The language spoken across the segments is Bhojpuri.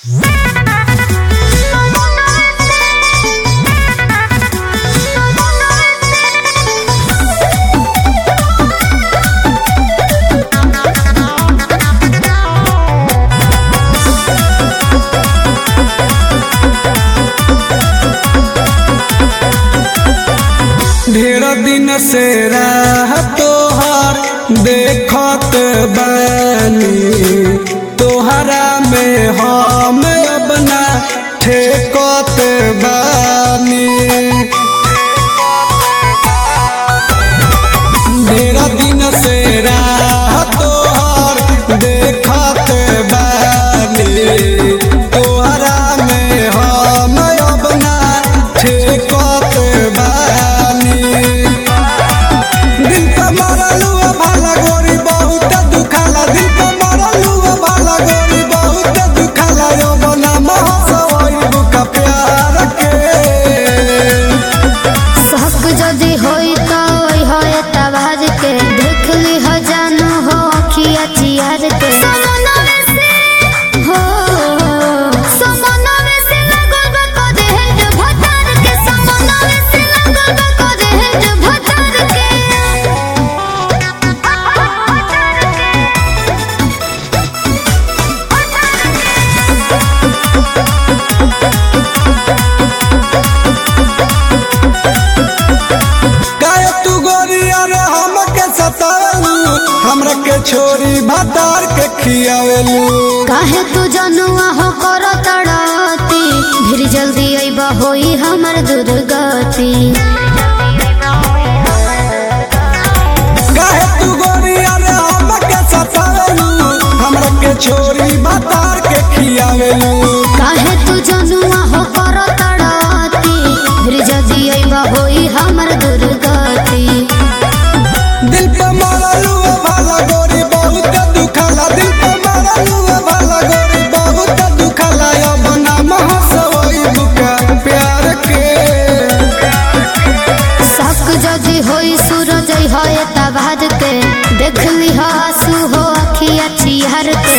दिन से राह तोहार देखत बानी तोहरा में हम अपना ठेकत बानी ढेरा दिन से राह तोहार देखत बानी तोहरा में हम अपना ठेकत बानी दिल पे मरलू भाला गोरी बहुत दुखाला दिल पे मरलू भाला गोरी बहुत दुखाला यो बना महसवई बुका प्यार के शक जदि होई त ओई होए तबाज के देख ली हो जानू हो अखिया चियार के हो समनवे से लगल बा कदे हेड भटार के समनवे से लगल बा कदे हेड भटार के काहे तू गोरी अरे हमके सतावेलू हमरा के छोरी भातार के खियावेलू काहे तू जनुआ हो कर तड़ाती फिर जल्दी अइबा होई हमर दुर्गति काहे तू गोरी अरे हमके सतावेलू हमरा के छोरी भातार के खियावेलू काहे तू जनुआ हो कर तड़ाती फिर जल्दी अइबा होई हमर दुर्गति दिल पे मरलू भाला गोरी बहुत दुखाला दिल पे मरलू भाला गोरी बहुत दुखाला अब नाम हसवई बुका प्यार के शक जदि होई सूरज होए तबाद के देख ली हो आंसू हो अखिया चिहर के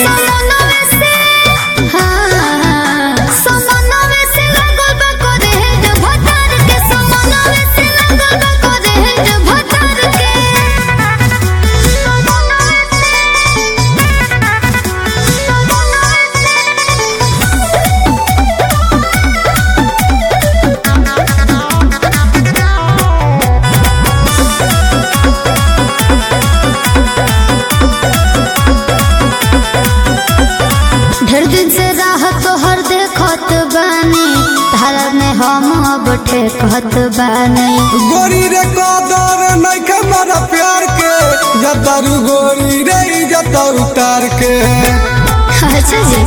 हाँ, समनवे से लगल बा कदे हेड भटार के, समनवे से लगल बा कदे हेड भटार के। ढेर दिन से राह तोहर देखत बानी धारा में हम अब ठेकत बानी गोरी रे कदर नइखे मरा प्यार के जतारू गोरी रे जता उतार के अच्छा जी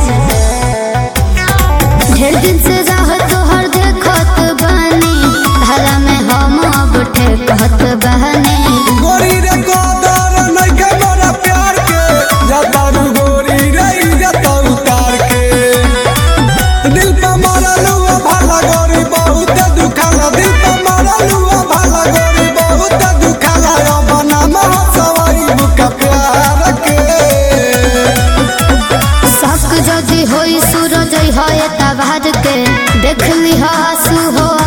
ढेर दिन से राह तोहर देखत बानी धारा में हम अब ठेकत बानी गोरी रे कदर नइखे मरा प्यार के जतारू गोरी रे जता उतार के दिल पे मरलू भाला गोरी बहुत दुखाला दिल पे मरलू भाला गोरी बहुत दुखाला अब नाम हसवई बुका प्यार के शक जदि होई सूरज होए तबाद के देख ली हो आंसू हो